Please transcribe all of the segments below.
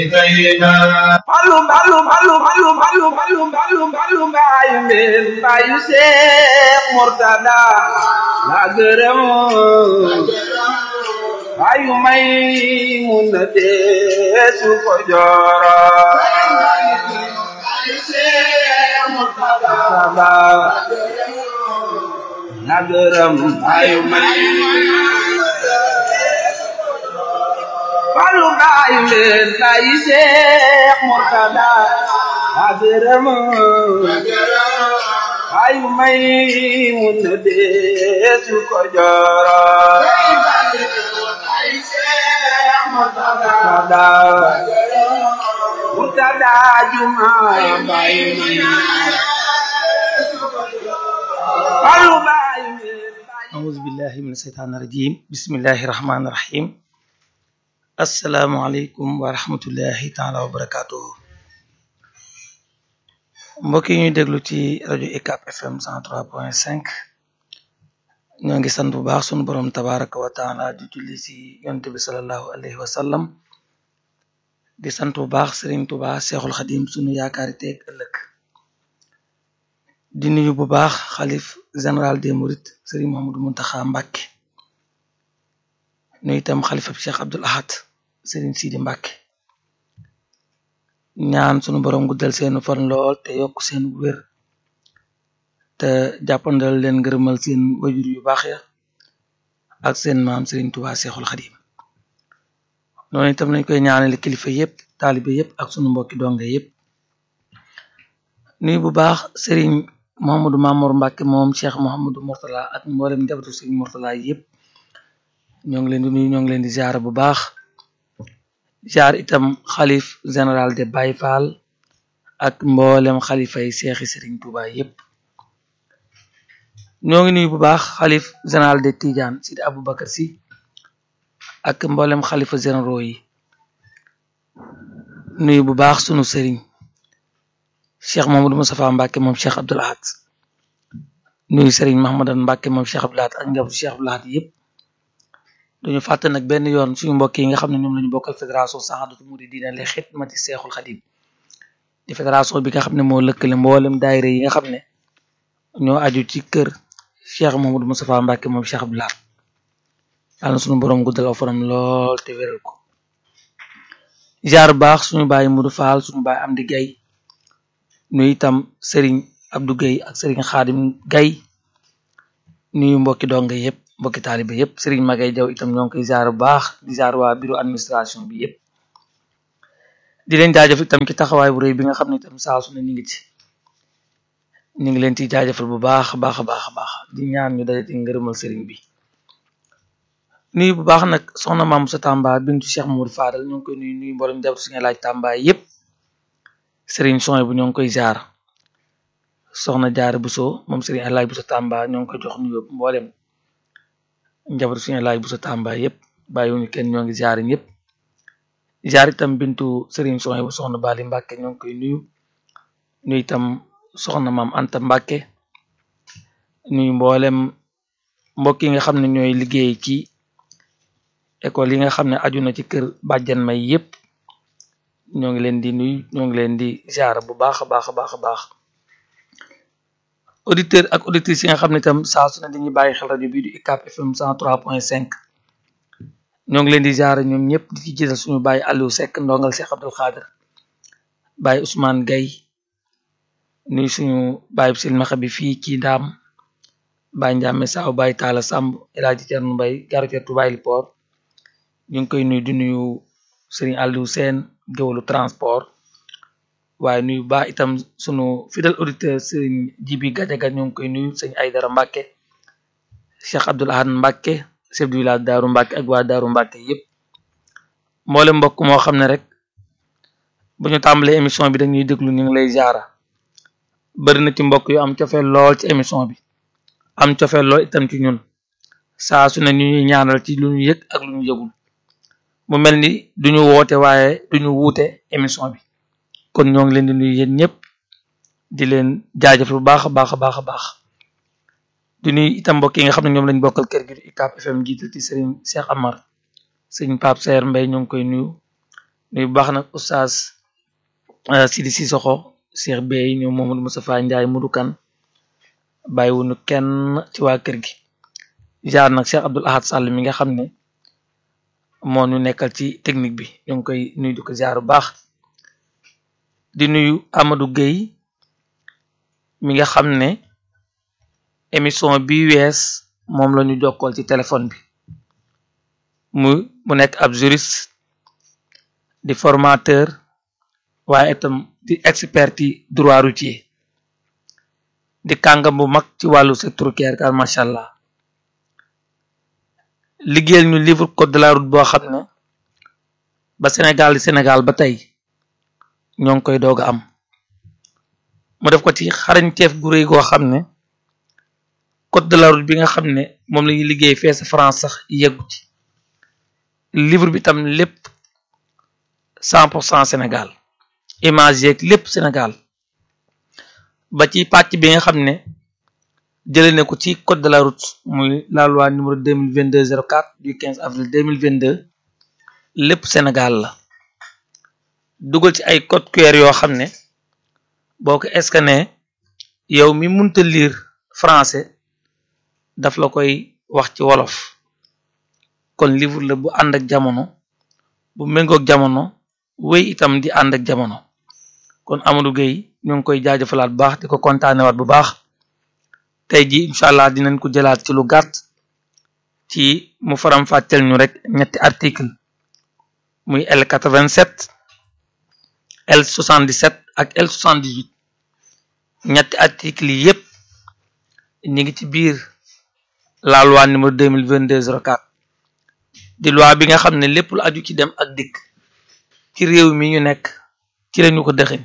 Fallu fallu fallu fallu fallu fallu fallu fallu mbaayu mbeen mbaayu Seex Murtada la gërëm mbaayu may mun na deesu ko jooro Murtada la gërëm mbaayu may Fallu mbaayu mbeen mbaayu Seex Murtada la gërëm mbaayu may mun na deesu ko jooro Murtada Murtada juma mbaayu may Fallu mbaayu mbeen أعوذ بالله من الشيطان الرجيم بسم الله الرحمن الرحيم السلام عليكم ورحمة الله تعالى وبركاته mbokk yi ñuy déglu ci rajo UCAB FM 103.5 ñoo ngi sant bu baax sunu borom tabaraka wa taala di julli ci yonte bi salallahu alayhi wa sallam di sant bu baax Serigne Touba Seexul Xadim sunu yaakaari teeg ëllëg di nuyu bu baax xalif général des Mourides Serigne Mouhamadou Mountakha Mbacké nuyu itam xalifab Cheikh Abdoul Ahad Serigne Sidi Mbacké ñaan sunu borom guddal seenu fan lool te yokk seen wér te jàppandal leen ngërëmal seen wajur yu baax ya ak seen maam Serigne Touba Seexul Xadim noonu itam lañ koy ñaanale kilifa yépp taalibe yépp ak sunu mbokki donge yépp nuyu bu baax Serigne Mouhamadou Mamour Mbacké moom Cheikh Mouhamadou Mourtala ak mboolem njabootu Serigne Mourtala yépp ñoo ngi leen di nuyu ñoo ngi leen di ziar bu baax ziar itam xalif général de Baye Fall ak mboolem xalifa yi seexi Serigne Touba yépp ñoo ngi nuyu bu baax xalif général de Tidiane Sidi Aboubacar Sy ak mboolem xalifa généraux yi nuyu bu baax sunu Serigne cheikh Mamadou Moustapha Mbacké moom cheikh Abdoul Ahad nuyu Serigne Mahamadan Mbacké moom cheikh Abdoul Ahad ak njabootu cheikh Abdoul Ahad yépp duñu fàtte nag benn yoon suñu mbokk yi nga xam ne ñoom lañu bokkal fédération Sahadatou Mouridina li xidmati Seexul Xadim di fédération bi nga xam ne moo lëkkale mboolem daayira yi nga xam ne ñoo aju ci kër cheikh Mamadou Moustapha Mbacké moom cheikh Abdoul Ahad yàlla na suñu borom guddal aw fanam lool te wéral ko jaar baax suñu bàyyi Modou Fall suñu bàyyi Amdi Gaye nuyu itam Serigne Abdou Gueye ak Serigne Khadim Gaye nuyu mbokki donga yépp mbokki taalibe yépp Serigne Magay Jaw itam ñoo ngi koy ziar bu baax di ziar waa bureau administration bi yépp di leen jaajëf itam ci taxawaay bu rëy bi nga xam ne itam saa su ne ñu ngi ci ñu ngi leen ci jaajëfal bu baax baax a baax a baax di ñaan ñu daje ci ngërëmal Serigne bi nuyu bu baax nag soxna maam sa Tamba bintu Cheikh Mamadou Fadal ñoo ngi koy nuyu nuyu mboolem jabatu suñu laaj Tamba yépp Serigne Soy bu ñoo ngi koy jaar soxna jaar Buso moom Serigne Alaaj Buso Tamba ñoo ngi koy jox nuyoo mboolem njabootu suñu laaj Buso Tamba yépp bàyyiwuñu kenn ñoo ngi jaar ñëpp jaar itam bintu Serigne Soy bu soxna Bali Mbacké ñoo ngi koy nuyu nuyu itam soxna maam Anta Mbacké nuyu mboolem mbokk yi nga xam ne ñooy liggéey ci école yi nga xam ne aju na ci kër bàjjan may yépp ñoo ngi leen di nuyu ñoo ngi leen di ziar bu baax a baax a baax a baax auditeur ak auditrices yi nga xam ne itam saa su ne dañuy bàyyi xel rajo bii di UCAB FM 103.5 ñoo ngi leen di ziar ñoom ñëpp di ci jiital suñu bàyyi Aliou Seck ndongal Cheikh Abdoul Khadir bàyyi Ousmane Gaye nuyu suñu bàyyi silmaxa bi fii ci ndaam bàyyi Ndiame Saaw bàyyi Talla Samb El Hadji Thierno Mbaye garcetu bàyyi Port ñu ngi koy nuyu di nuyu Serigne Aliou Sène géwalu transport waaye nuyu baax itam sunu fidèle auditeur Serigne Jibi Gajaga ñu ngi koy nuyu sëñ Aydara Mbacké Cheikh Abdoul Ahad Mbacké chef du village Daaru Mbacké ak waa Daaru Mbacké yépp mboole mbokk moo xam ne rek bu ñu tàmbalee émission bi dañuy déglu ñu ngi lay jaara bari na ci mbokk yu am cofeel lool ci émission bi am cofeel lool itam ci ñun saa su ne ñu ñuy ñaanal ci lu ñu yëg ak lu ñu yëgul mu mel ni duñu woote waaye duñu wuute émission bi kon ñoo ngi leen di nuyu yéen ñëpp di leen jaajëfal bu baax a baax a baax a baax di nuyu itam mbokk yi nga xam ne ñoom lañ bokkal kër gi di UCAB FM jiital ci Serigne Cheikh Amar Serigne Pape Saer Mbaye ñoo ngi koy nuyu nuyu baax nag oustaz Sidi Sissoko Cheikh Bey ñoom Mamadou Moustapha Ndiaye Mudu Kan bàyyiwunu kenn ci waa kër gi jaar nag Cheikh Abdoul Ahad Sall mi nga xam ne moo ñu nekkal ci technique bi ñu ngi koy nuyu di ko jaar bu baax di nuyu Amadou Gueye mi nga xam ne émission bi wees moom la ñu jokkool ci téléphone bi mu mu nekk ab juriste di formateur waaye itam di expert ci droit routier di kàngam bu mag ci wàllu secteur routier car macha allah liggéeyal ñu livre code de la route boo xam ne ba Sénégal di Sénégal ba tey ñoo ngi koy doog a am mu def ko ci xarañteef gu rëy goo xam ne code de la route bi nga xam ne moom la ñuy liggéey fee sa France sax yeggu ci livre bi tam lépp cent pour cent Sénégal image yeeg lépp Sénégal ba ci pàcc bi nga xam ne jëlee ne ko ci code de la route muy la loi numéro deux mille vingt deux zéro quatre du quinze avril deux mille vingt deux lépp Sénégal la dugal ci ay code QR yoo xam ne boo ko scanné yow mi munta lire français daf la koy wax ci wolof kon livre la bu ànd ak jamono bu méngoog jamono wéy itam di ànd ak jamono kon Amadou Gueye ñu ngi koy jaajëfalaat bu baax di ko kontaanewaat bu baax tey ji incha allah dinañ ko jëlaat ci lu gàtt ci mu faram fàcceel ñu rek ñetti article muy L quatre-vingt-sept L soixante-dix-sept ak L soixante-dix-huit ñetti article yi yépp ñi ngi ci biir la loi numéro deux mille vingt deux zéro quatre di loi bi nga xam ne lépp lu aju ci dem ak dikk ci réew mi ñu nekk ci lañu ko dëxëñ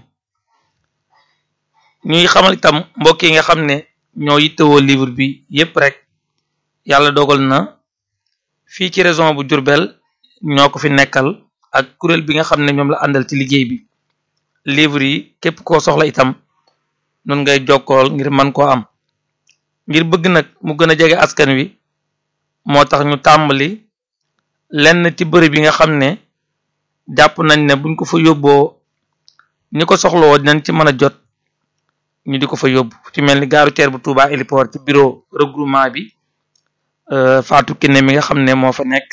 ñuy xamal itam mbokk yi nga xam ne ñoo yittewoo livre bi yépp rek yàlla dogal na fii ci région bu Diourbel ñoo ko fi nekkal ak kuréel bi nga xam ne ñoom la àndal ci liggéey bi livre yi képp koo soxla itam nun ngay jokkool ngir man koo am ngir bëgg nag mu gën a jege askan wi moo tax ñu tàmbali lenn ci bërëb yi nga xam ne jàpp nañ ne buñ ko fa yóbboo ñi ko soxlawoo dinañ ci mën a jot ñu di ko fa yóbbu ci mel ni gaaru teer bu Touba héliport ci bureau regroupement bi Fatou Kiné mi nga xam ne moo fa nekk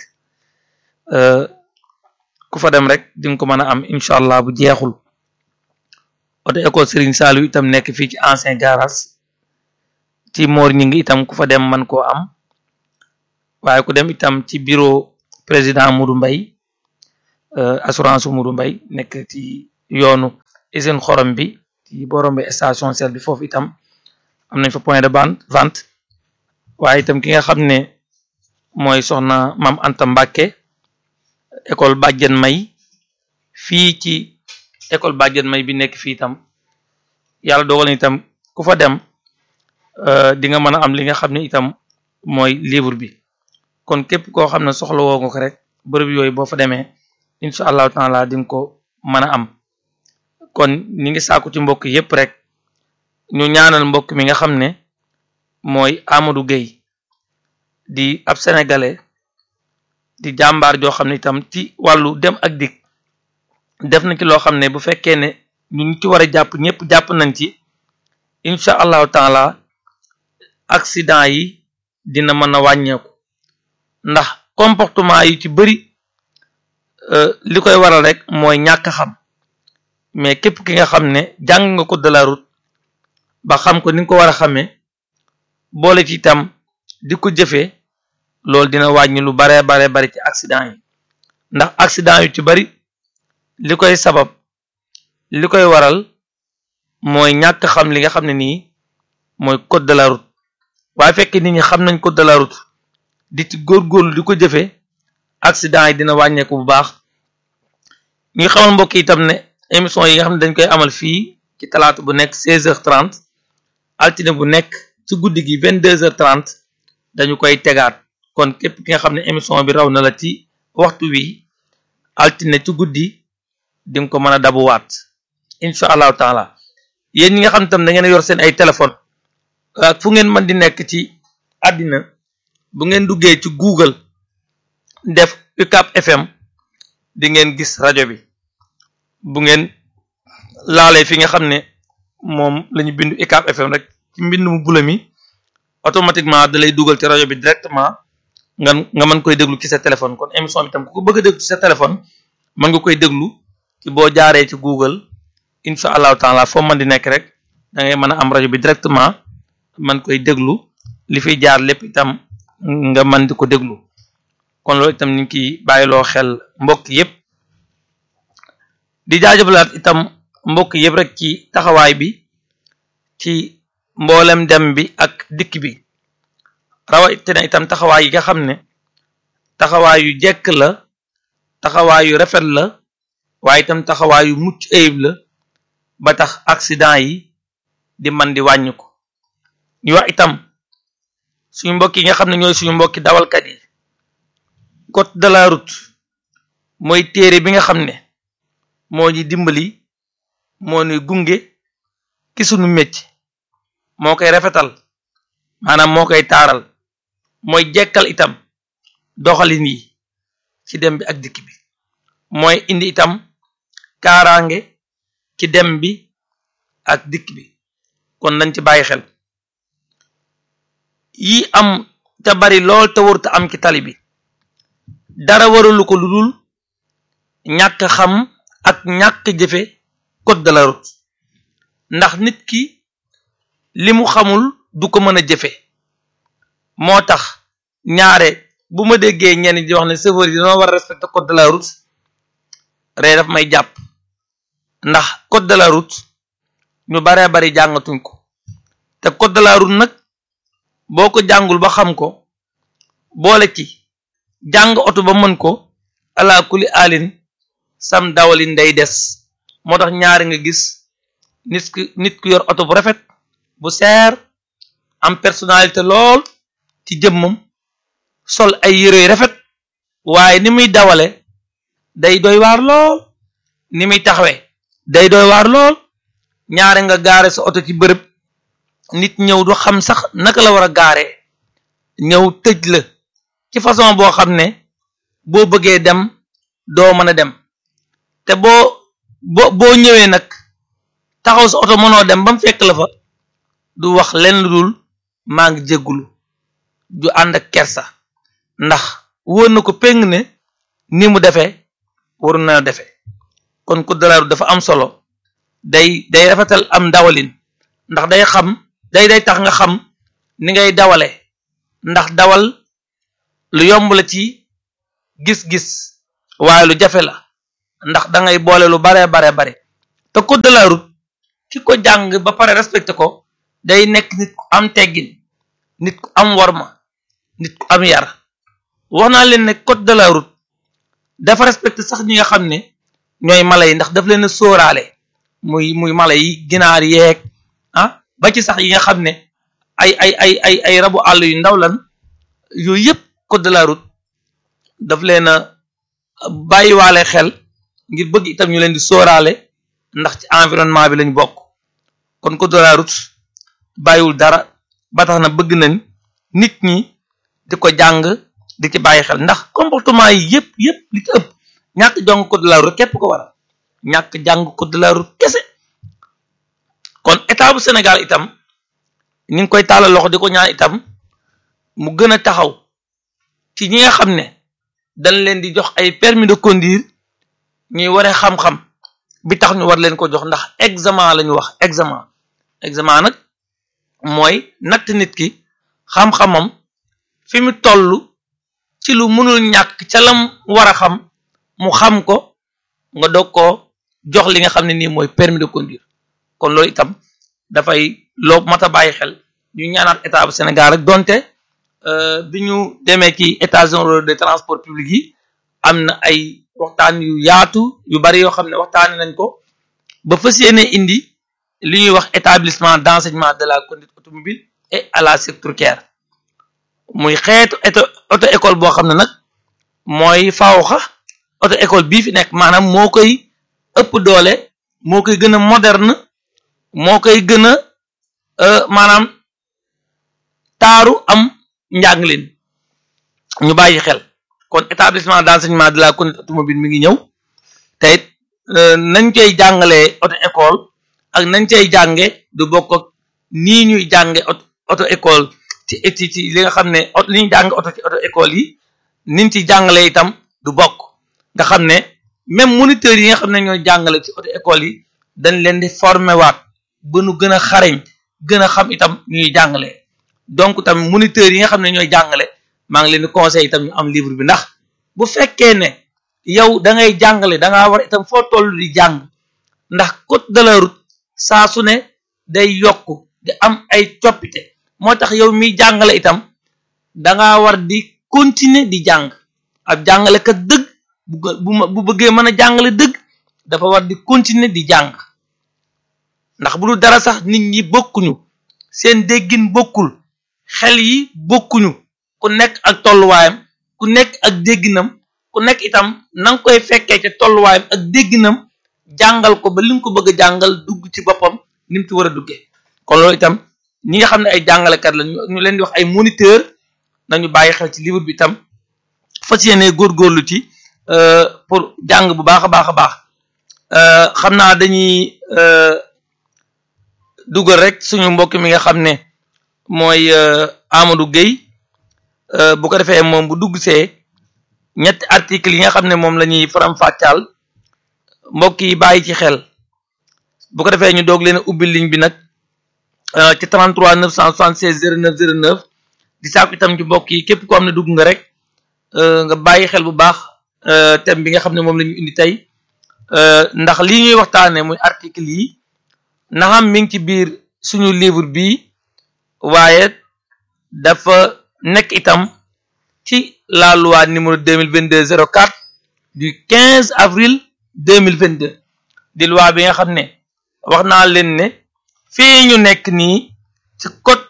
ku fa dem rek di nga ko mën a am incha allah bu jeexul oto école Serigne Saliou itam nekk fii ci ancien garage ci moor ñi ngi itam ku fa dem man koo am waaye ku dem itam ci bureau président Moudou Mbaye assurance Moudou Mbaye nekk ci yoonu usine xorom bi ci borom bi station sel bi foofu itam am nañ fa point de vente waaye itam ki nga xam ne mooy soxna Mam Anta Mbàkke école Bàjjen May fii ci école Bàjjen May bi nekk fii itam yàlla dogal na itam ku fa dem di nga mën a am li nga xam ne itam mooy livre bi kon képp koo xam ne soxla woo nga ko rek bërëb yooyu boo fa demee incha allahu taala di nga ko mën a am kon ñi ngi sàkku ci mbokk yépp rek ñu ñaanal mbokk mi nga xam ne mooy Amadou Gueye di ab sénégalais di jàmbaar joo xam ne itam ci wàllu dem ak dikk def na ci loo xam ne bu fekkee ne ñu ci war a jàpp ñëpp jàpp nañ ci incha allahu taala accident yi dina mën a wàññeeku ndax comportement yi ci bëri li koy waral rek mooy ñàkk xam mais képp ki nga xam ne jàng nga ko de la route ba xam ko ni nga ko war a xamee boole ci itam di ko jëfee loolu dina wàññi lu baree baree bari ci accident yi ndax accident yu ci bari li koy sabab li koy waral mooy ñàkk xam li nga xam ne nii mooy code de la route waaye fekk nit ñi xam nañ code de la route di ci góorgóorlu di ko jëfee accident yi dina wàññeeku bu baax ñuy xamal mbokk itam ne émission yi nga xam ne dañ koy amal fii ci talaata bu nekk seize heures trente altine bu nekk ci guddi gi vingt deux heures trente dañu koy tegaat kon képp ki nga xam ne émission bi raw na la ci waxtu wi altine ci guddi di nga ko mën a dabuwaat incha allahu taala yéen ñi nga xam tam da ngeen yor seen ay téléphone ak fu ngeen mën di nekk ci àddina bu ngeen duggee ci Google def UCAB FM di ngeen gis rajo bi bu ngeen laalee fi nga xam ne moom la ñu bindu UCAB FM rek ci mbind mu bula mi automatiquement da lay dugal ci rajo bi directement nga nga mën koy déglu ci sa téléphone kon émission bi tam ku ko bëgg a déglu ci sa téléphone mën nga koy déglu ci boo jaaree ci Google incha allahu taala foo mën di nekk rek da ngay mën a am rajo bi directement man koy déglu li fiy jaar lépp itam nga mën di ko déglu kon loolu itam ñu ngi ciy bàyyiloo xel mbokk yépp di jaajëfalaat itam mbokk yépp rek ci taxawaay bi ci mboolem dem bi ak dikk bi rawatina itam taxawaay yi nga xam ne taxawaay yu jekk la taxawaay yu rafet la waaye itam taxawaay yu mucc ayib la ba tax accident yi di man di wàññi ko ñu wax itam suñu mbokk yi nga xam ne ñooy suñu mbokki dawalkat yi code de la route mooy téere bi nga xam ne moo ñu dimbali moo ñuy gunge ki suñu métier moo koy rafetal maanaam moo koy taaral mooy jekkal itam doxalin yi ci dem bi ak dikk bi mooy indi itam kaaraange ci dem bi ak dikk bi kon nañ ci bàyyi xel yi am te bari lool te warut am ci tali bi dara waralu ko lu dul ñàkk xam ak ñàkk jëfe code de la route ndax nit ki li mu xamul du ko mën a jëfe moo tax ñaare bu ma déggee ñenn di wax ne chauffeur yi dañoo war a respecter code de la route ree daf may jàpp ndax code de la route ñu baree bari jàngatuñ ko te code de la route nag boo ko jàngul ba xam ko boole ci jàng oto ba mën ko ala kuli alin sam dawalin day des moo tax ñaari nga gis nit ki nit ku yor oto bu rafet bu seer am personnalité lool ci jëmmam sol ay yére yu rafet waaye ni muy dawale day doy waar lool ni muy taxawee day doy waar lool ñaare nga gaare sa oto ci bërëb nit ñëw du xam sax naka la war a gaaree ñëw tëj la ci façon boo xam ne boo bëggee dem doo mën a dem te boo boo boo ñëwee nag taxaw sa oto mënoo dem ba mu fekk la fa du wax leen lu dul maa ngi jéggulu du ànd ak kersa ndax wóor na ko péng ne ni mu defee waru na defee kon code de la route dafa am solo day day rafetal am dawalin ndax day xam day day tax nga xam ni ngay dawale ndax dawal lu yomb la ci gis-gis waaye lu jafe la ndax da ngay boole lu bare bare bare te code de la route ki ko jàng ba pare respecté ko day nekk nit ku am teggin nit ku am warma nit ku am yar wax naa leen ne code de la route dafa respecté sax ñi nga xam ne ñooy mala yi ndax daf leen a sóoraale muy muy mala yi ginaar yeeg ah ba ci sax yi nga xam ne ay ay ay ay ay rabu àll yu ndaw lan yooyu yëpp code de la route daf leen a bàyyiwaale xel ngir bëgg itam ñu leen di sóoraale ndax ci environnement bi lañ bokk kon code de la route bàyyiwul dara ba tax na bëgg nañ nit ñi di ko jàng di ci bàyyi xel ndax comportement yi yëpp yëpp li ci ëpp ñàkk jàng code de la route képp ko waral ñàkk jàng code de la route kese kon état bu Sénégal itam ñu ngi koy tàllal loxo di ko ñaan itam mu gën a taxaw ci ñi nga xam ne dañ leen di jox ay permis de conduire ñuy waree xam-xam bi tax ñu war leen ko jox ndax examen la ñu wax examen examen nag mooy natt nit ki xam-xamam fi mu toll ci lu mënul ñàkk ca lam war a xam mu xam ko nga doog koo jox li nga xam ne nii mooy permis de conduire kon loolu itam dafay loo mat a bàyyi xel ñu ñaanaat état bu Sénégal rek donte bi ñu demee ci états généraux de transport public yi am na ay waxtaan yu yaatu yu bari yoo xam ne waxtaane nañ ko ba fas yéene indi li ñuy wax établissement d'enseignement de la conduite automobile et à la sécurité routière muy xeetu auto école boo xam ne nag mooy fawxa auto école bii fi nekk maanaam moo koy ëpp doole moo koy gën a moderne moo koy gën a maanaam taaru am njànglin ñu bàyyi xel kon établissement d'enseignement de la conduite automobile mi ngi ñëw te it nañ koy jàngalee auto école ak nañ cay jànge du bokk ak nii ñuy jànge auto école ci ci ci li nga xam ne li ñuy jàng auto ci auto école yi niñ ci jàngalee itam du bokk nga xam ne même moniteurs yi nga xam ne ñooy jàngale ci auto école yi dañ leen di former waat ba nu gën a xarañ gën a xam itam ñuy jàngale donc tam moniteurs yi nga xam ne ñooy jàngale maa ngi leen di conseil itam ñu am livre bi ndax bu fekkee ne yow da ngay jàngale da ngaa war itam foo toll di jàng ndax code de la route saa su ne day yokk di am ay coppite moo tax yow miy jàngale itam da ngaa war di continuer di jàng ab jàngalekat dëgg bu bu bëggee mën a jàngale dëgg dafa war di continuer di jàng ndax bu dul dara sax nit ñi bokkuñu seen déggin bokkul xel yi bokkuñu ku nekk ak tolluwaayam ku nekk ak dégginam ku nekk itam na nga koy fekkee ca tolluwaayam ak dégginam jàngal ko ba li nga ko bëgg a jàngal dugg ci boppam ni mu ci war a duggee kon loolu itam ñi nga xam ne ay jàngalekat la ñu leen di wax ay moniteur nañu bàyyi xel ci livre bi itam fas yéene góorgóorlu ci pour jàng bu baax a baax a baax xam naa dañuy dugal rek suñu mbokk mi nga xam ne mooy Amadou Gueye bu ko defee moom bu dugg see ñetti article yi nga xam ne moom la ñuy faram-fàccaal mbokk yi bàyyi ci xel bu ko defee ñu doog leen a ubbi ligne bi nag ci 33 976 09 09 di sàkku itam ci mbokk yi képp ko am ne dugg nga rek nga bàyyi xel bu baax thème bi nga xam ne moom la ñu indi tey ndax lii ñuy waxtaane muy article yi naxam mi ngi ci biir suñu livre bi waaye dafa nekk itam ci la loi numéro 2022 04 du 15 avril 2022 di loi bi nga xam ne wax naa leen ne fii ñu nekk nii ci code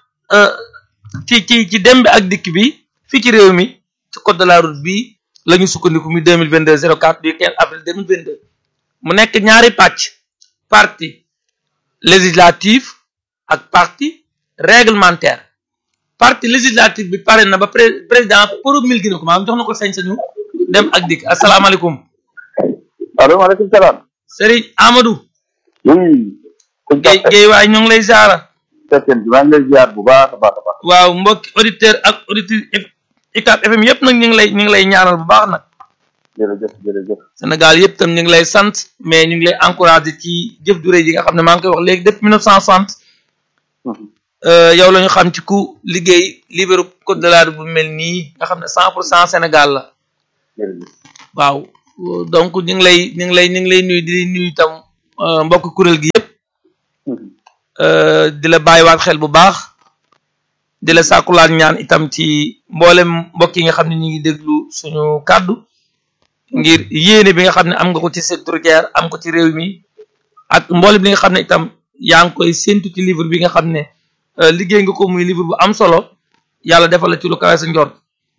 ci ci ci dem bi ak dikk bi fii ci réew mi ci code de la route bi la ñu sukkandiku muy 2022 04 du 15 avril 2022 mu nekk ñaari pàcc partie législative ak partie réglementaire partie législative bi pare na ba président promulgué na ko maanaam jox na ko sañ-sañu dem ak dikk asalaamaaleykum. allo maaleykum salaam. Serigne Amadou. oui. Guèye Guèye waay ñu ngi lay ziara. sëñ bi maa ngi lay ziar bu baax a baax a baax. waaw mbokki auditeur ak auditrice UCAB FM yëpp nag ñu ngi lay ñu ngi lay ñaanal bu baax nag. jërëjëf jërëjëf. Sénégal yëpp tam ñu ngi lay sant mais ñu ngi lay encouragé ci jëf ju rëy yi nga xam ne maa ngi koy wax léegi depuis 1960. yow la ñu xam ci ku liggéey libéru code de la route bu mel nii nga xam ne 100 pour cent Sénégal la. jërëjëf. waaw donc ñu ngi lay ñu ngi lay ñu ngi lay nuyu di nuyu itam mbokk kuréel gi yëpp. di la bàyyiwaat xel bu baax. di la sàkkulaat ñaan itam ci mboolem mbokk yi nga xam ne ñu ngi déglu suñu kàddu. ngir yéene bi nga xam ne am nga ko ci secteur routier am ko ci réew mi ak mboolem li nga xam ne itam yaa ngi koy séntu ci livre bi nga xam ne liggéey nga ko muy livre bu am solo yàlla defal la ci lu kawe sa njort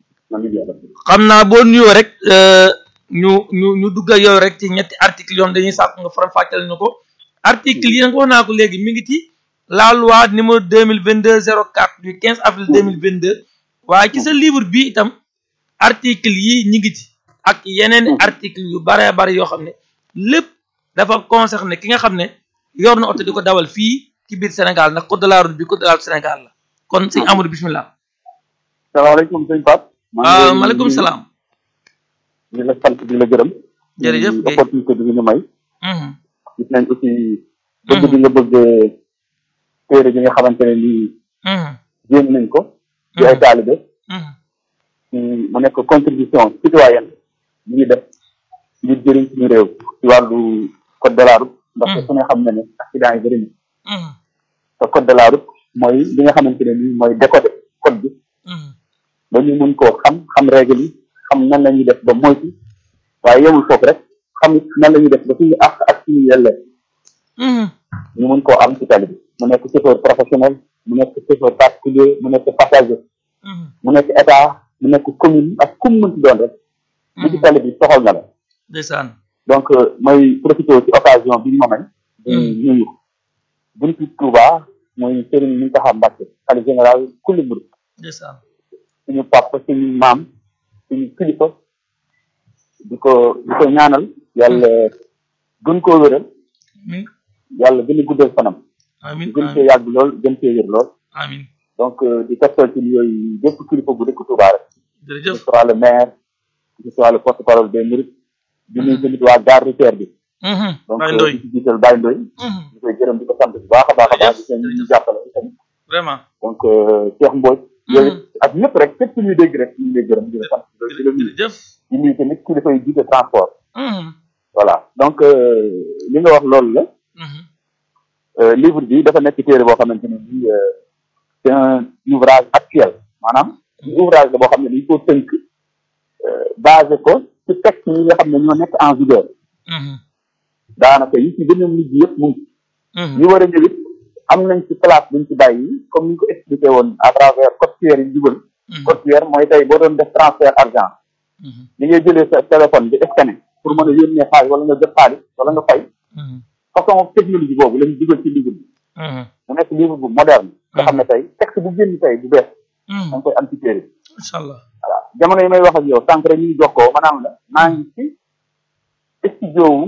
xam naa boo nuyoo rek ñu ñu ñu dugg ak yow rek ci ñetti article yoon dañuy sàkk nga faram fàcceel ñu ko article yi nag wax naa ko léegi mi ngi ci la loi numéro deux mille vingt deux zéro quatre du quinze avril deux mille vingt deux waaye ci sa livre bi itam article yi ñi ngi ci ak yeneen article yu bare bari yoo xam ne lépp dafa concerné ki nga xam ne yor na oto di ko dawal fii ci biir Sénégal ndax code de la route bi code de la route Sénégal la kon sëñ Amadou bismillah salaamaaleykum sëñ Pape. waaw maaleykum salaam. di la sant di la gërëm. jërëjëf ci opportunité bi ñu may. gis nañ aussi. bëgg bi nga bëgg téere bi nga xamante ne nii. jéem nañ ko. ci ay taalibe. mu nekk contribution citoyenne bi ñu def ngir jëriñ suñu réew ci wàllu code de la route ndax su ne xam na ne accident yi bëri na te code de la route mooy li nga xamante ne nii mooy décoder code bi ba ñu mun koo xam xam règle yi xam nan la ñuy def ba moytu waaye yemul foofu rek xam nan la ñuy def ba suñu àq ak suñu yellee ñu mun koo am ci tali bi mu nekk chauffeur professionnel mu nekk chauffeur particulier mu nekk passager mu nekk état mu nekk commune ak kum mënti doon rek li ci tali bi soxal na la ndeysaan donc mooy profité ci occasion bi ñu ma may di nuyu buntu Touba mooy Serigne Mountakha Mbacké xalifa général kulli murid ndeysaan suñu papa suñu maam suñu kilifa di ko di ko ñaanal yàlla gën koo wéral amiin yàlla gën a guddal fanam amiin gën cee yàgg lool gën cee wér lool amiin donc di tegtal ci yooyu bépp kilifa bu dëkk Touba rek que jërëjëf ce soit le maire que ce soit le porte parole des Mourides di nuyu tamit waa gare routière bi donc Baye Ndoye di ci jiital Baye Ndoye di koy gërëm di ko sant bu baax a baax a baax di seen ñu jàppale tamit vraiment donc Cheikh Mbodj yooyu ak ñëpp rek képp ñuy dégg rek ñu ngi lay gërëm di la sant di la nuyu jërëjëf di nuyu tamit kilifa yi jiite transport Mhm. voilà donc euh, li nga wax loolu la Mhm. euh, livre bi dafa nekk téere boo xamante ne bii euh, c'est un ouvrage actuel maanaam ouvrage la boo xam ne dañ koo tënk euh, basé ko ci texte yi nga xam ne ñoo nekk en vigueur Mhm. daanaka yi ci gën a mujj yëpp mu ngi Mhm. ñu war a ñëw it am nañ ci place buñ ci bàyyi comme ni ñu ko expliqué woon à travers code QR yi dugal Mhm. code QR mooy tey boo doon def transfert argent Mhm. li ngay jëlee sa téléphone bi scanner pour mën a yónnee xaalis wala nga jot xaalis wala nga fay Mhm. façon technologie boobu lañ dugal ci livre bi Mhm. mu nekk livre bu moderne nga xam ne tey texte bu génn tey bu bees da Mhm. nga koy am ci téere bi incha allah voilà jamono yi may wax ak yow sànq rek ñu ngi jokkoo maanaam la maa ngi ci studio wu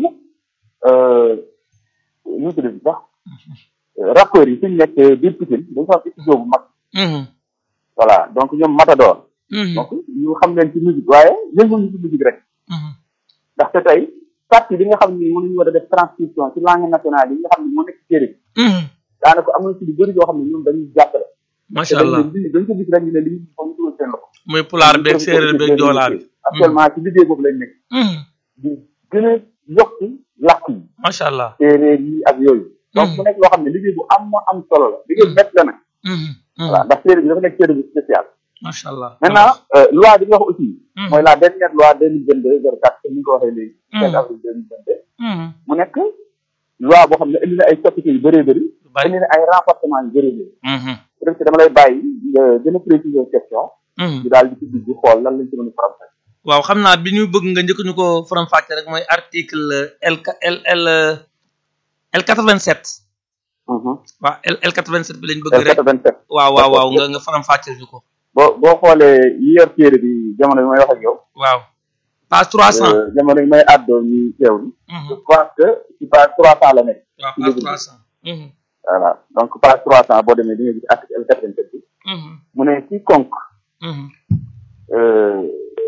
nu mu tudd sax rappeurs yi suñu nekk biir Pikine dañu fa am studio bu mag Mhm. voilà donc ñoom Matador Mhm. donc ñu xam leen ci musique waaye yënguñu ci musique rek Mhm. ndaxte tey partie bi nga xam ni mënuñu war a def transcription ci langue nationale yi nga xam ne moo nekk ci téere bi Mhm. daanaka am na ci lu bëri yoo xam ne ñoom dañuy jàppale te macha dañ allah leen di dañ ko gis rek ñu ne li ñu foog ñu dugal seen loxo muy pulaar beeg séeréer beeg joolaa bi actuellement ci liggéey boobu lañ nekk Mhm. di gën a yokk làkk yi macha allah séeréer yi ak yooyu donc mu nekk loo xam ne liggéey bu am am solo la liggéey bu métti la nag Mhm. Mhm. voilà ndax séeréer bi dafa nekk séeréer bu spécial macha allah maintenant euh, loi bi nga wax aussi Mhm. mooy la dernière loi deux mille vingt deux zéro quatre comme ni nga ko waxee léegi Mhm. 7 avril deux mille vingt deux Mhm. mu nekk loi boo xam ne indi na ay coppite yu bëree bëri lu bari indi na ay renforcement yu bëree bëri Mhm. peut-être que dama lay bàyyi nga gën a préciser question Mhm. ñu daal di ci dugg xool lan lañ ci mën a faram waaw xam naa bi ñu bëgg nga njëkk ñu ko faram fàcce rek mooy article L L L L quatre-vingt-sept waaw L L quatre-vingt-sept bi lañ bëgg rek 87 waaw waaw waaw nga nga faram fàcceel ñu ko boo boo xoolee yi yor téere bi jamono bi may wax ak yow waaw page trois cent euh, jamono bi may àddoo ñu teewlu je pense que ci page trois cent la nekk waaw ci page livre trois bi cent voilà donc page trois cent boo demee di nga gis article L 87 bi mu ne quiconque euh,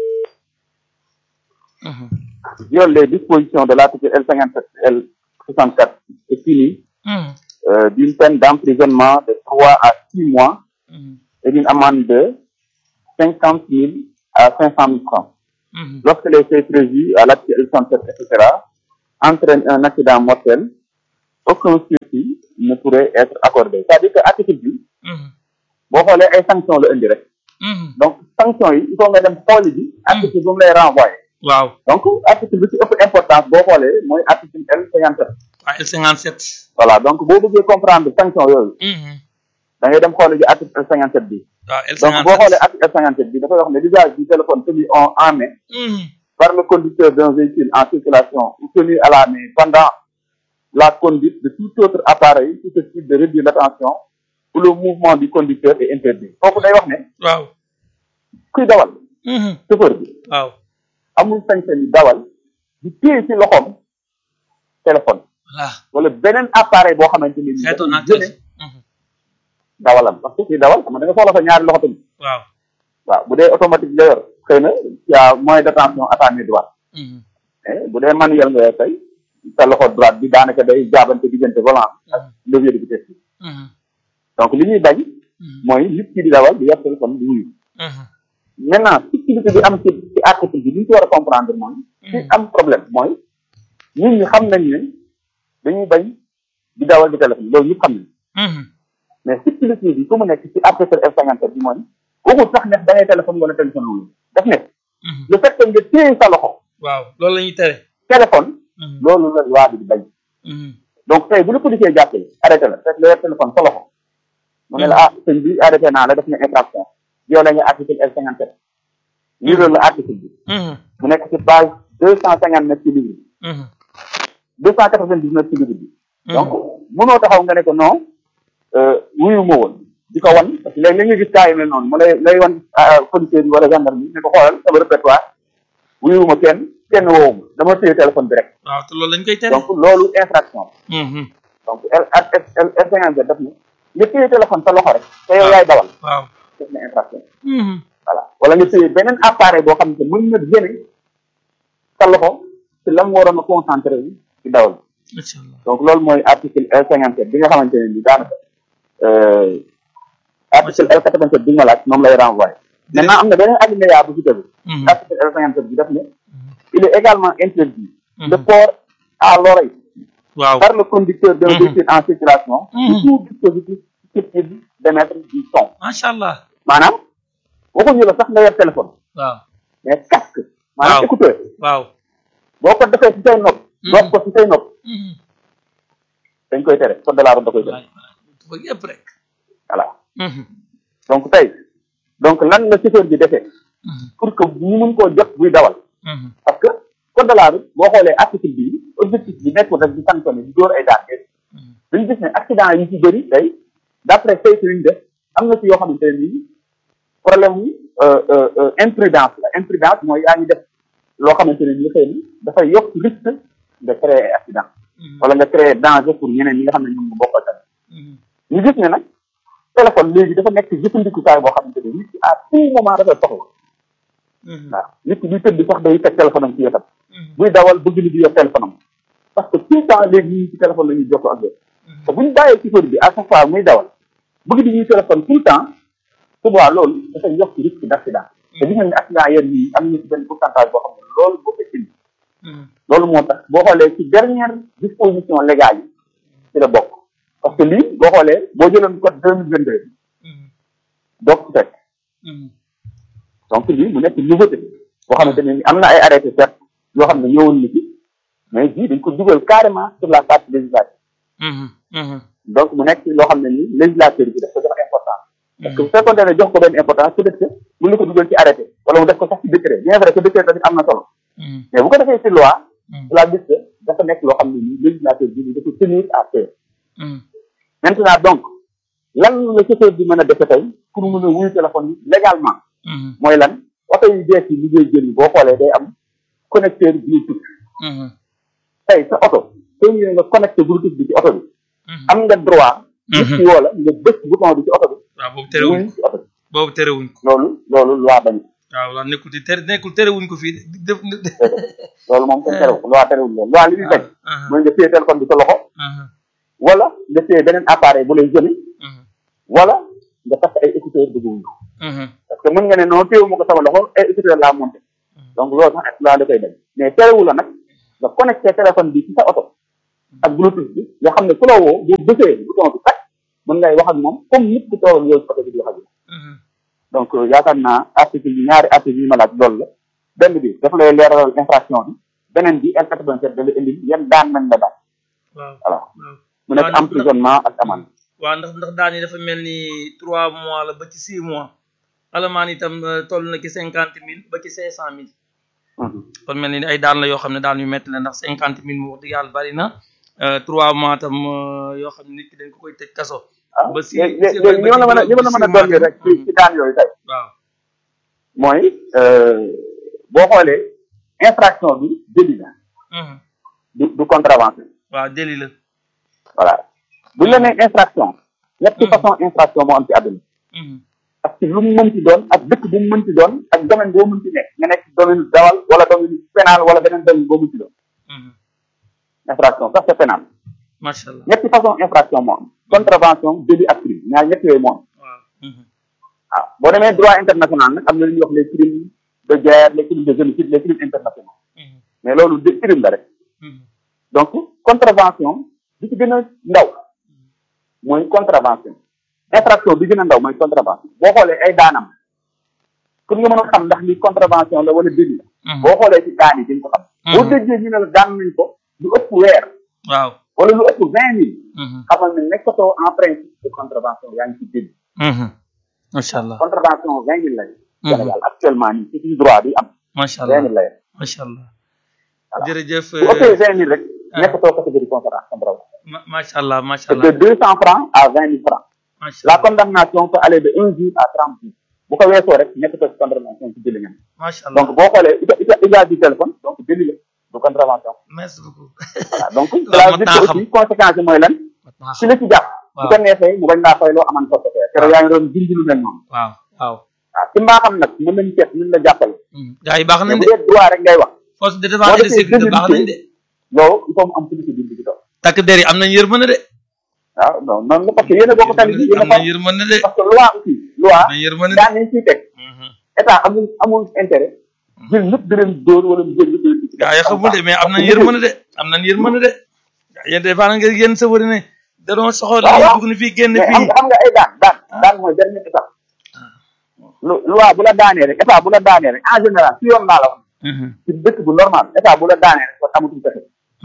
viole les dispositions de l'article L 57 L 64 est puni euh, d'une peine d'emprisonnement de trois à six mois et d'une amende de cinquante mille à cinq cent mille francs lorsque les faits prévus à l'article L 67 etc entraînent un accident mortel aucun sursis ne pourrait être accordé c'est-à-dire que article bi boo xoolee ay sanctions la indi rek donc sanctions yi il faut nga dem xooli ji article bu mu lay renvoyé waaw donc article bi ci ëpp importance boo xoolee mooy article L 57 waaw L cinquante sept voilà donc boo bëggee comprendre sanction yooyu da ngay dem xooli ji article L 57 bi waaw L donc boo xoolee article L 57 bi dafay wax ne l'usage du téléphone tenu en en main par le conducteur d'un véhicule en circulation ou tenu à la main pendant la conduite de tout autre appareil susceptible de réduire l'attention ou le mouvement du conducteur est interdit foofu day wax ne waaw kuy dawal chauffeur bi waaw amul sañ-sañ yi dawal di téye ci loxoom téléphone voilà wala beneen appareil boo xamante ni xeetoon naa jëne dawalam parce que kuy dawal xam nga da nga soxla sa ñaari loxo tamit waaw waaw bu dee automatique nga yor xëy na y a moins d'attention à ta main droite mais bu dee manuel nga yor tey sa loxo droite bi daanaka day jaabante diggante volant ak levier de vitesse bi donc li ñuy bañ mooy nit ki di dawal di yor téléphone di wuyu maintenant subtilité bi am ci ci article bi li ñu ci war a comprendre mooy ci am problème mooy nit ñi xam nañ ne dañuy bañ di dawal di téléphone loolu ñëpp xam nañ mais subtilité bi fu mu nekk ci article F cinquante bi mooy waxul sax ne da ngay téléphone wala téléphone loolu daf ne le fait que nga téye sa loxo waaw loolu la ñuy tere téléphone loolu la loi bi di bañ donc tey bu la policier jàppee arrêté la fekk la yor téléphone sa loxo mu ne la ah sëñ bi arrêté naa la def na infraction yow la nga article L cinquante sept liiral la article bi mu nekk ci page deux cent cinquante neuf ci livre bi deux cent quatre vingt dix neuf ci livre bi donc mënoo taxaw nga ne ko non wuyu ma woon di ko wan parce que léegi li nga gis cas yu mel noonu mu lay lay wan policier bi wala gendarme bi ne ko xoolal sama répertoire wuyuwuma kenn kenn woowuma dama téye téléphone bi rek waaw te loolu lañ koy tere donc loolu infraction donc L L L cinquante daf ne nga téye téléphone sa loxo rek te yow yaay dawal waaw def na infraction voilà wala nga téye beneen appareil boo xam ne mën na gëne sa loxo ci la mu waroon a concentré wu ci dawal incha allah donc loolu mooy article L cinquante bi nga xamante ne bi daanaka article L quatre vingt sept bi nga laaj moom lay renvoyé maintenant am na beneen alinéa bu ci tegu article L cinquante sept bi daf ne il est également interdit le port à l'oreille waaw par le conducteur d'un véhicule en circulation de tout dispositif susceptible d'émettre du son macha allah maanaam waxuñu la sax nga yor téléphone waaw mais casque maanaam Waaw. écouteur waaw boo ko defee ci say nopp doog ko ci say nopp dañ koy tere code de la route da koy tere ba yëpp rek voilà donc tey donc lan la chauffeur bi defee pour que ñu mun koo jot buy dawal parce que code de la route boo xoolee article bi objectif bi nekkul rek di sanctionné di dóor ay daan dañu gis ne accident yi ci bëri tey d' après saytu yu ñu def am na ci yoo xamante ne nii problème mu imprudence la imprudence mooy yaa ngi def loo xamante ne nii xëy na dafay yokk risque de créer ay accident wala nga créer danger pour ñeneen ñi nga xam ne ñoom nga bokkal tamit ñu gis ne nag téléphone léegi dafa nekk jëfandikukaay boo xamante ne nit ki à tout moment dafay soxla waaw nit ki buy tëdd sax day teg téléphone am ci wetam buy dawal bëgg ni di yor téléphone am parce que tout le temps léegi ñu ngi ci téléphone la ñuy jokkoo ak yow te bu ñu bàyyee chauffeur bi à chaque fois muy dawal bëgg di ñuy téléphone tout le temps su boobaa loolu dafay yokk risque d' accident te gis nañ ne accident yéen ñii am nañu ci benn pourcentage boo xam ne loolu boo ko indi loolu moo tax boo xoolee ci dernière disposition légale yi ci la bokk parce que lii boo xoolee boo jëloon code deux mille vingt deux doo ko fekk donc lii mu nekk nouveauté boo xamante ne ni am na ay arrêté certes yoo xam ne ñëwoon na ci mais bii dañ ko dugal carrément sur la partie législative donc mu nekk loo xam ne ni législateur bi daf ko jox importance parce que bu fekkoon ne jox ko benn importance peut être que mën na ko dugal ci arrêté wala mu def ko sax ci décret bien vrai que décret tamit am na solo mais bu ko defee ci loi la gis que dafa nekk loo xam ne ni législateur bi dafa tenir à faire maintenant donc lan la chauffeur bi mën a defe tey pour mën a wuyu téléphone yi légalement mooy lan oto yu bees yi li ngay jël boo xoolee day am connecteur bluetooth tey sa oto soo ñëwee nga connecté bluetooth bi ci oto bi am nga droit nit ki woo la nga bës bouton bi ci oto bi waaw boobu terewuñ wuyu ko ci oto bi boobu terewuñ ko loolu loolu loi bañ waaw waaw nekkul di tere nekkul terewuñ ko fii di def loolu moom kenn terew loi terewul loolu loi li muy bañ mooy nga téye téléphone bi sa loxo wala nga téye beneen appareil bu lay jëli wala nga takk ay écouteur dugg wuyu parce que mën nga ne non téewu ma ko sama loxo ay écouteur laa monté donc loolu sax loi da koy bañ mais terewu la nag nga connecté téléphone bi ci sa oto ak bluetooth bi nga xam ne ku la woo bu bësee bouton bi tàkk mën ngay wax ak moom comme nit ku toogal yow ci oto bi di wax ak yow donc yaakaar naa article yi ñaari article yi ma laaj loolu la benn bi dafa lay leeralal infraction bi beneen bi L quatre vingt sept da la indi yan daan nañ la daan waaw voilà waaw mu nekk waaw, emprisonnement ak amende waaw ndax ndax daan yi dafa mel ni trois mois la ba ci six mois alamaan itam euh, toll na ci cinquante mille ba ci cinq cent mille Mhm. kon mel ni ay daan la yoo xam ne daan yu métti la ndax cinquante mille mu wax dëgg yàlla bari na euh, trois mois tam euh, yoo xam ne nit ki dañ ko koy tëj kaso ah ba si léegi si- léegi li ma la mën a li ma la ba mën a six dolli mois rek ci Mhm. ci daan yooyu tey waaw mooy boo xoolee infraction bi délit la Mhm. du du contravention waaw délit la voilà bu ñu la nee infraction ñetti Mhm. façon infraction moo am ci àdduna Mhm. ak ci lu mu mënti doon ak dëkk bu mu mënti doon ak domaine boo mënti nekk nga nekk domaine dawal wala domaine pénal wala beneen domaine boo mënti doon Mhm. infraction sax c'est pénal macha allah ñetti façon infraction moo am contravention délit ak crime ñaar ñett yooyu moo am waaw Mhm. waaw boo demee droit international nag am na lu ñuy wax les crimes de guerre les crimes de génocide les crimes internationaux Mhm. mais loolu de crime la rek Mhm. donc contravention bi ci gën a ndaw mooy contravention infraction bi gën a ndaw mooy contravention boo xoolee ay daanam pour nga mën a xam ndax li contravention la wala délit la Mhm. boo xoolee ci daan yi dañ ko xam boo Mhm. déggee ñu ne la daan nañ ko lu ëpp weer waaw wala lu ëpp vingt mille Mhm. xamal ne nekkatoo en principe de contravention yaa ngi ci délit Mhm. macha allah contravention vingt mille lay Mhm. Sénégal actuellement nii ci suñu droit bi am macha vingt allah mille lay macha allah Voilà. jërëjëf bu ëppee vingt mille rek ah. nekkatoo catégorie contravention ma macha allah macha c'est allah de deux cent francs à vingt mille francs macha La allah condamnation peut aller de un jour à 30 jours. bu ko weesoo rek nekkatoo ci contravention ci délit nga macha allah donc boo xoolee usa usa usage du téléphone donc délit la du contravention merci beaucoup voilà donc Loolu cela mat veut dire naa que xam. aussi conséquence yi mooy lan mat naa si xam la ci jàpp bu waaw ko neexee mu bañ laa fay loo aman forfait keroog yaa ngi doon dindi lu mel noonu waaw waaw waaw ci mbaaxam nag mën nañu seet mën la jàppale gars yi baax mais nañ bu de dee droit rek ngay wax force de défense et de defee sécurité baax nañ de loolu il faut mu am police bind ci toog takk der yi am nañ yërmande de waaw non noonu la parce que yéen a bokk tali bi yéen a am nañ ko yërmande de parce que loi aussi loi am nañ yërmande de daan nañ ciy teg état amul amul intérêt jël ñëpp di leen dóor wala mu jël ñëpp di gaa yi xamul de mais am nañ yërmande de am nañ yërmande de yéen des fois nga yéen safari ne da doon soxor waaw li waaw. dugg ni fii génn mais am fii nga am nga ay daan daan daan mooy dernier étape lu loi bu la daanee rek état bu la daanee rek en général si yoon laa la wax ci dëkk bu normal état bu la daanee rek kon amatul pexe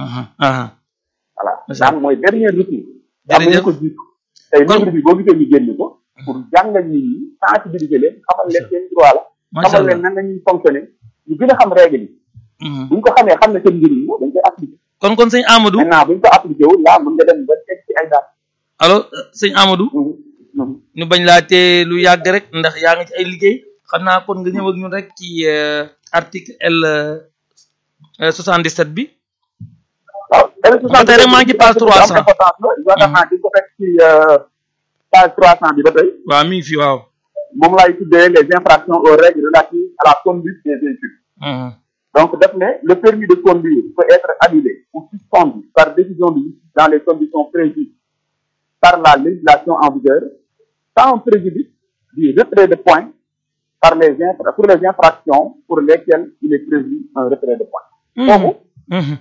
voilà Macha daan mooy dernier recours am na ñu Jërëjëf. ko jiitu tey Kon- livre bi boo gisee ñu génn ko pour jàngal nit ñi sensibiliser leen xamal leen seen droit la macha xamal allah leen nan lañuy fonctionner ñu gën a xam règle yi buñ ko xamee xam ne seen njëriñ la dañ koy appliquer kon kon sëñ Amadou maintenant buñ ko appliqué wul laa mën nga dem ba teg ci ay daan allo sëñ Amadou ñu bañ laa tee lu yàgg rek ndax yaa ngi ci ay liggéey xam naa kon nga ñëw ak ñun rek ci euh, article L euh, 77 bi waaw ba tey rek maa ngi ci page 300. importance la yaakaar naa di ko fekk ci page trois cent bi ba tey waaw mi ngi fi waaw moom laay tuddee les infractions aux règles relatives à la conduite des véhicules Mhm. donc def ne le permis de conduire peut être annulé ou suspendu par décision de justice dans les conditions prévues par la législation en vigueur sans préjudice du retrait de points par les infra- pour les infractions pour lesquelles il est prévu un retrait de points foofu Mhm.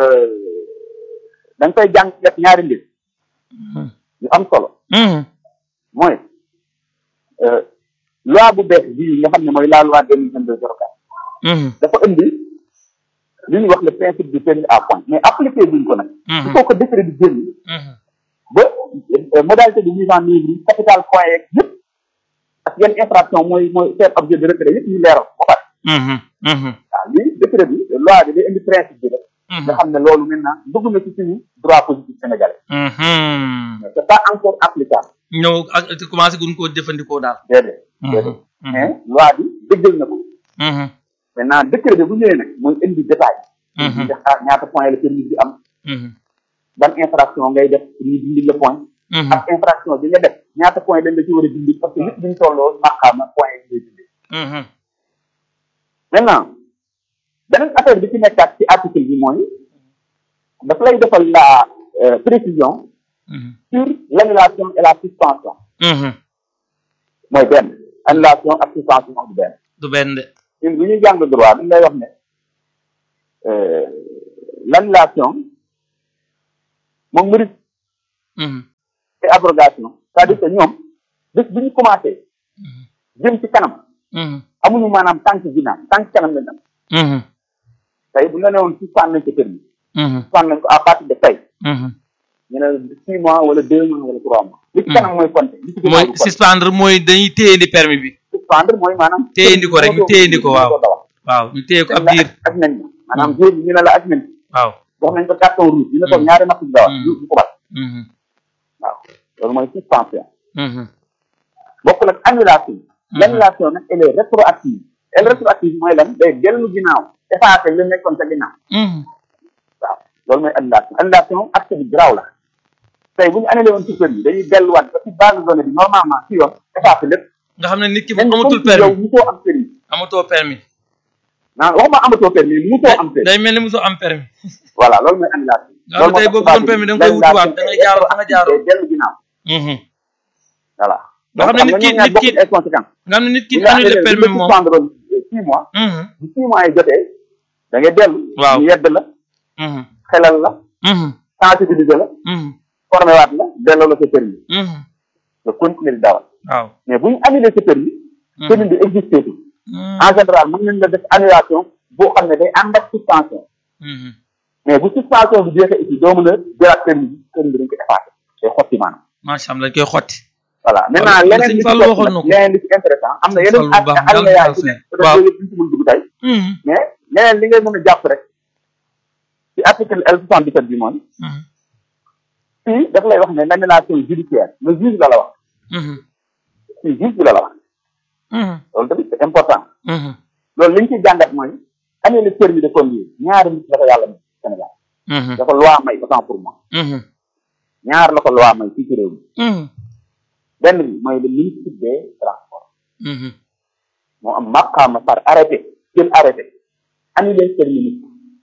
da nga koy jàngat ñaari mbir Mhm. yu am solo Mhm. mooy euh, loi bu bees bii nga xam ne mooy la loi deux mille vingt deux zéro quatre Mhm. dafa indi li ñuy wax le principe du permis à point mais appliqué buñ ko nag il Mhm. faut que décret bi génn Mhm. ba euh, modalité de mise en œuvre yi capital point yeeg yëpp ak yenn infraction mooy mooy faire objet de retrait yëpp ñu leeral ba pare Mhm. Mhm. waaw lii décret bi loi bi day indi principe bi rek Mhm. nga xam ne loolu maintenant dugg na ci suñu droit positif sénégalais Mhm. mais c'est pas encore applicable ñëw ak te commencé gun koo jëfandikoo daal. déedéet Mhm. déedéet Mhm. mais loi bi dëggal na ko Mhm. maintenant décret bi bu ñëwee nag mooy indi détail Mhm. nga xaar ñaata point la permis bi am Mhm. ban infraction ngay def pour ñu dindi le point Mhm. ak infraction bi nga def ñaata point dañ la ci war a dindi parce que nit bi ñu tolloo maqaama point yi ngay dindi Mhm. maintenant beneen affaire bi ci nekkaat ci article bi mooy daf lay defal la euh, précision Mhm. sur l'annulation et la suspension Mhm. mooy benn annulation ak suspension du benn du benn de. ñun bu ñuy jàng droit dañ lay wax ne euh, l'annulation moom mu Mhm. et abrogation c'est-à-dire que ñoom bés bu ñu commencé Mhm. jëm ci kanam Mhm. amuñu maanaam tànk ginnaaw tànk kanam lañ am Mhm. tey bu ñu la nee woon suspend nañ ko permis Mhm. suspend nañ ko à partir de tey Mhm. ñu ne six mois wala deux mois wala trois mois li ci kanam mooy compter li ci ginnaaw mooy du compter. suspendre mooy dañuy téyendi permis bi. suspendre mooy maanaam téyendi ko rek ñu téyendi ko waaw. ko dawal waaw ñu téye ko ab dañ la diir. aj nañ ma maanaam diir bi ñu ne la aj nañ waaw. jox nañ ko carton rouge ñu ne ko Mm. ñaari napp di dawal Mm. du du ko bat Mhm. waaw loolu mooy suspension Mhm. bokkul ak annulation Mhm. l'annulation nag elle est rétroactive elle rétroactive mooy lan day dellu ginnaaw effacé li nekkoon sa ginnaaw Mhm. waaw loolu mooy annulation annulation acte bi garaaw la tey bu ñu annulé woon ci permis dañuy delluwaat ba ci base de données bi normalement ci yoon effacé lépp nga xam ne nit ki même amatul comme si yow permis musoo am permis amatoo permis. naan waxuma amatoo permis musoo am permis day mel ni mosoo am permis. voilà loolu mooy annulation nga xam ne tey boo bëggoon permis da nga koy wutiwaat da ngay jaar fa nga jaaroo. day dellu ginnaaw Mhm. voilà nga xam ne nit ki ñoom ñaar nit ki bokkuñ ay conséquences nga xam ne nit ki bu ñu annulé annulé permis bu ñu moom. suspendre woon six mois Mhm. bu six mois yi jotee da ngay dellu Waaw. ñu yedd la Mhm. xelal la Mhm. sensibiliser la Mhm. formé waat la delloo la sa permis Mhm. nga continuer di dawal waaw. mais bu ñu annulé sa permis Mhm. permis bi existé tout Mhm. en général mën nañ la def annulation boo xam ne day ànd ak suspension Mhm. mais bu suspension bi jeexee aussi doo mën a jëlaat permis bi permis bi dañ ko effacé day xotti maanaam macha allah dañ koy xotti. voilà maintenant Sëñ leneen li ci Fallou topp waxoon na nag ko. leneen li ci intéressant am na Sëñ yeneen Fallou bu baax ak alinéa daal yi ci daal nekk peut-être waaw. yooyu yëpp duñ ci mën dugg tey Mhm. mais leneen li ngay mën a jàpp rek ci article L soixante dix sept bi mooy Mhm. fii daf lay wax ne l'annulation judiciaire le juge la la wax Mhm. fii juge bi la la wax loolu tamit c'est important loolu li ñu ciy jàngat mooy année le permis de conduire ñaari nit la ko yàlla may Sénégal da ko loi may autant pour moi ñaar la ko loi may fii ci réew mi benn bi mooy le ministre des transports moo am maqaama par arrêté jël arrêté annulé permis nit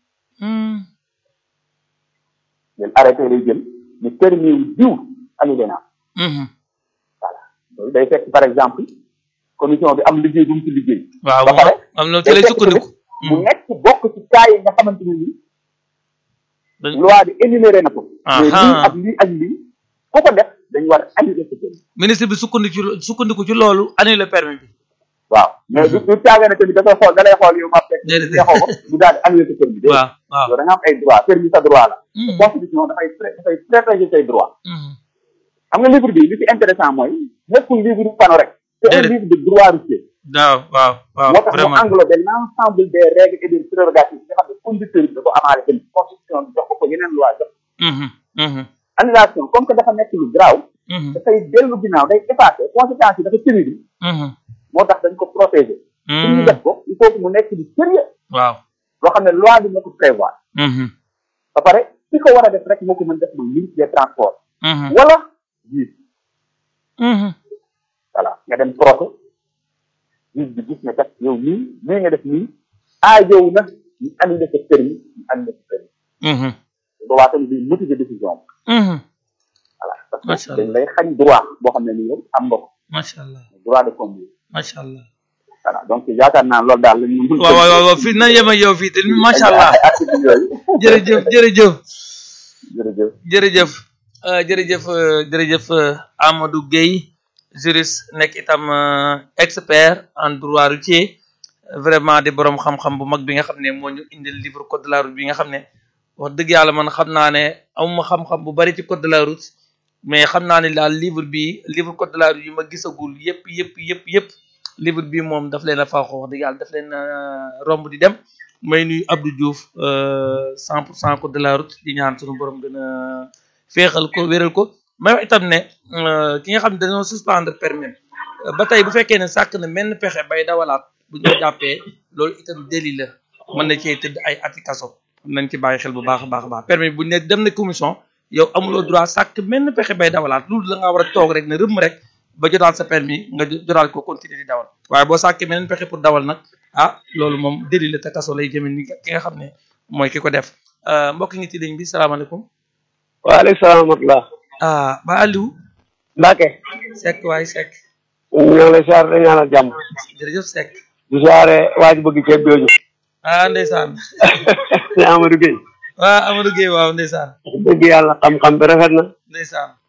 jël arrêté lay jël ne permis wu diw annulé naa voilà loolu day fekk par exemple commission bi am liggéey bu mu ci liggéey waaw ba pare am na ci lay sukkandiku mu nekk bokk ci cas yi nga xamante ne nii loi bi énuméré na ko mais lii ak lii ak lii ku ko def dañu war a annuler sa permis ministre bi sukkandiku ci sukkandiku ci loolu annulé permis bi waaw mais du du caagee ne tamit da koy xool da lay xool yow ma fekk neexoo ko du daal di annuler sa permis dé waaw waaw yow da nga am ay droit permis sa droit la constitution dafay dafay protéger say droit xam nga livre bi li ci intéressant mooy nekkul livre du pano rek c'est un livre de droit routier waaw waaw waaw moo tax mu englobé l'ensemble des règles et des prérogatives yi nga xam ne conducteur bi da ko amaale tamit constitution bi jox ko ko yeneen loi jox annulation comme que dafa nekk lu garaaw dafay dellu ginnaaw day effacé conséquences yi dafa terrible moo tax dañ ko protéger pour ñu def ko il faut que mu nekk lu sérieux waaw loo xam ne loi bi moo ko prévoir ba pare ki ko war a def rek moo ko mën def mooy ministre des transports wala juge voilà nga dem procès juge bi gis ne kat yow nii nii nga def nii aajow na ñu annulé sa permis ñu annulé sa permis boobaa tamit day motiver décision bi voilà parce que dañ lay xañ droit boo xam ne ni yow am nga ko macha allah droit de conduire macha allah voilà donc yaakaar naa loolu daal lañ mën waaw waaw waaw fii na yem ak yow fii te macha allah article yooyu jërëjëf jërëjëf jërëjëf jërëjëf jërëjëf jërëjëf Amadou Gueye juriste nekk itam expert en droit routier vraiment di borom xam-xam bu mag bi nga xam ne moo ñu indil livre code de la route bi nga xam ne wax dëgg yàlla man xam naa ne amuma xam-xam bu bari ci code de la route mais xam naa ne daal livre bi livre code de la route yu ma gisagul yëpp yëpp yëpp yëpp livre bi moom daf leen a faaxoo wax dëgg yàlla daf leen romb di dem may nuyu Abdou Diouf cent pour cent code de la route di ñaan sunu borom gën a féexal ko wéral ko may wax itam ne ki nga xam ne dañoo suspendre permis ba tey bu fekkee ne sàkk na menn pexe bay dawalaat bu ñu jàppee loolu itam délit la mën na cee tëdd ay ati kaso nañ ci bàyyi xel bu baax a baax a baax permis bu ne dem na commission yow amuloo droit sàkk menn pexe bay dawalaat loolu la nga war a toog rek ne rëmm rek ba jotaal sa permis nga jotaal ko continuer di dawal waaye boo sàkkee meneen pexe pour dawal nag ah loolu moom délit la te kaso lay jëme ni ki nga xam ne mooy ki ko def mbokk ngi ci ligne bi salaamaaleykum waaleykum salaam wa rahmatulah. ah ba Aliou Mbacke. Seck waay Seck ñu ngi lay siyaare dañu ñaanal jàmm. jërëjëf Seck di siyaare waa ji bëgg ceeb jooju. ah ndeysaan si Amadou Gueye. waaw Amadou Gueye waaw ndeysaan dëgg yàlla xam-xam bi rafet na. ndeysaan